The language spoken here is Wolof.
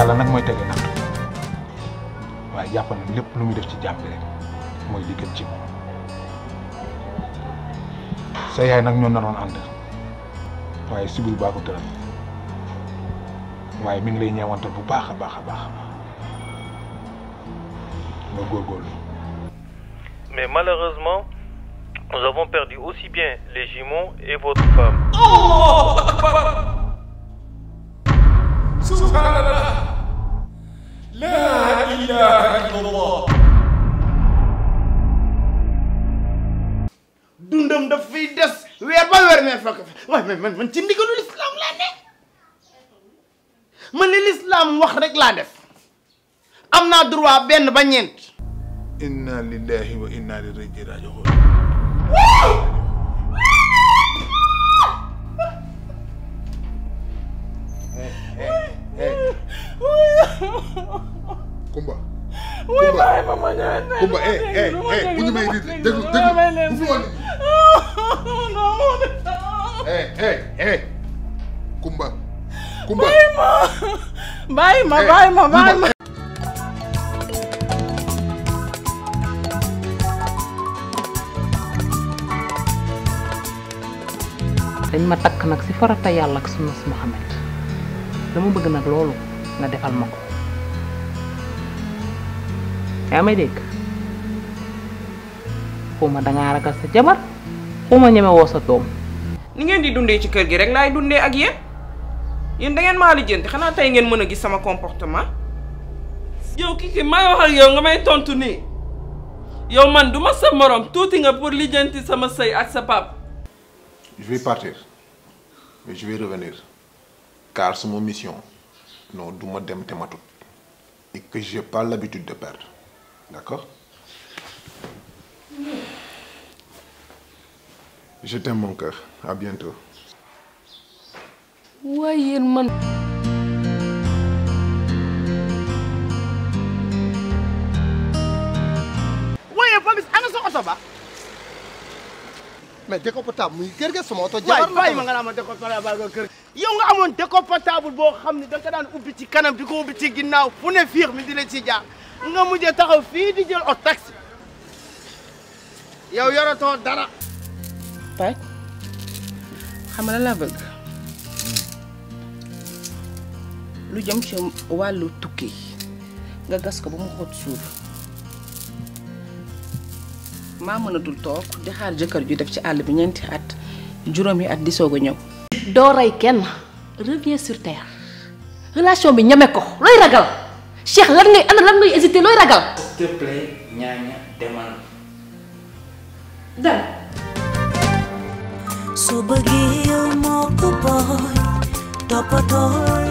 yàlla nag mooy tegee nattu waaye jàpp na lépp lu muy def ci jàmm bi rek mooy li gën ci moom sa yaay nag ñoo naroon ànd waaye sibir baa ko tëral waaye mi ngi lay ñeewantal bu baax a baax a baax nga góorgóorlu Mais malheureusement, nous avons perdu aussi bien les jumeaux et votre femme. dundam daf fiy des weer ba weer mee fekk fi waaye man man man ci ndigalu lislaam laa ne man li lislaam wax rek laa def am naa droit benn ba ñeent inna lillahi wa inna ilayhi raji'un Kumba. Kumba Kumba eh eh eh bu ñu may nit déglu déglu bu fi woon eh eh eh Kumba. Kumba. bàyyi ma bàyyi ma bàyyi ma. dañ ma takk nag si farata yàlla ak sunna si Muhammad dama bëgg nag loolu nga defal ma ko yaa may dégg xuma dangaa ragal sa jabar xuma ñeme woo sa doom ni ngeen di dundee ci kër gi rek laay dundee ak yéen yéen da ngeen maa lijjanti xanaa tey ngeen mën a gis sama comportement. yow kii ki may wax ak yow nga may tontu nii yow man du ma sa morom tuuti nga pour lijjanti sama sëy ak sa pap Je vais partir mais je vais revenir car c'est mon mission non du ma dem te matut et que j'ai pas l'habitude de perdre d'accord Je t'aime mon cœur à bientôt waaye yéen man waaye Papis ana sa oto ba mais décapotable muy kër ga sama oto waay jabar la bàyyi ma nga naa ma décapotable ba kër yow nga amoon décapotable boo xam ne da nga ko daan ubbi ci kanam di ko ubbi ci ginnaaw fu ne fiix mi di la ci jaar nga mujjee taxaw fii di jël o taxi yow yoratoo dara Paj xam nga lan laa bëgg lu jëm ci wàllu tukki nga gas ko ba mu xóot suuf maa mënatul toog di xaar jëkkër ju def ci àll bi ñeenti at juróomi at di soog a ñëw. doo rey kenn reviens sur terre relation bi ñeme ko looy ragal Cheikh lan ngay ana lan ngay hésité looy ragal. s'il te plaît ñaaña demal. dem. su bëggee yow moo ko booy toppatoo